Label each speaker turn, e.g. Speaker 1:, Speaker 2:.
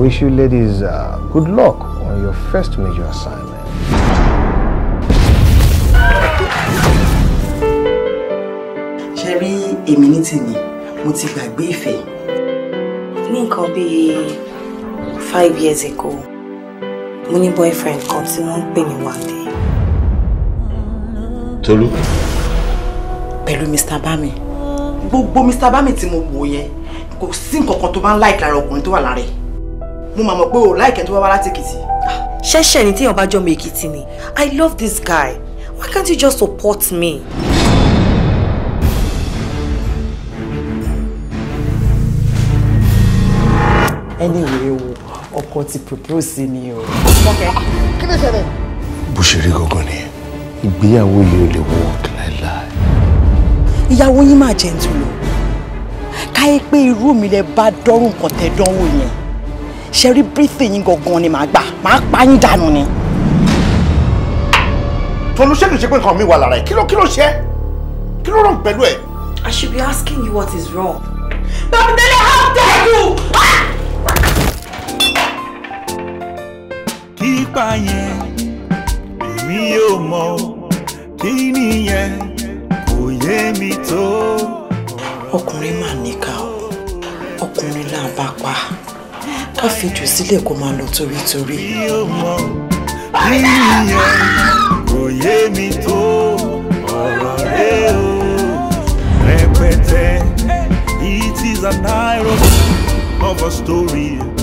Speaker 1: wish you ladies uh, good luck on your first major assignment.
Speaker 2: ṣe rí èmi ní tèmi mo ti gbàgbé ìfẹ́
Speaker 3: ní nǹkan bíi five years ago mo ní boyfriend kan tí wọ́n ń pè ní Wande
Speaker 4: Tolú.
Speaker 2: pẹ̀lú Mr. Bami gbogbo Mr. Bami tí mo wò yẹn kò sí nǹkan kan tó bá ń láìkì lára ọkùnrin tó wà lára ẹ̀ mo máa mọ̀ pé o láìkì ẹni tó bá wá láti Èkìtì
Speaker 3: ṣẹ́ṣẹ́ ni téèyàn bá jọmọ Èkìtì ni I love this guy why can't you just support me.
Speaker 2: anyway o ọkọ ti propose ni o.
Speaker 1: bó ṣe rí gangan nìyẹn ìgbéyàwó yìí ò lè work láéláé.
Speaker 2: ìyàwó yín máa jẹ́ ntúlò káyé pé irú mi lẹ bá dọ́rùn nǹkan tẹ dánwò yẹn ṣe rí bírífì yín gangan ni màá gbà màá pa yín dànù ni.
Speaker 4: Tolú ṣé kìí ṣe pé nǹkan mi wà lára ẹ̀ kí ló kí ló ṣe kí ló rán pẹ̀lú ẹ̀.
Speaker 3: I should be asking you what is wrong.
Speaker 2: Bàbáńdélé how dare you!
Speaker 5: kípa yẹn èmi yóò mọ kí nìyẹn kò yé mi tó.
Speaker 2: ọkùnrin máa níkà o ọkùnrin là ń bá pa ká fi jù sílẹ̀ kó máa lọ torítorí.
Speaker 5: mi ò mọ kí nìyẹn kò yé mi tó ọ̀rọ̀ rẹ o rẹpẹtẹ it is an irony of a story.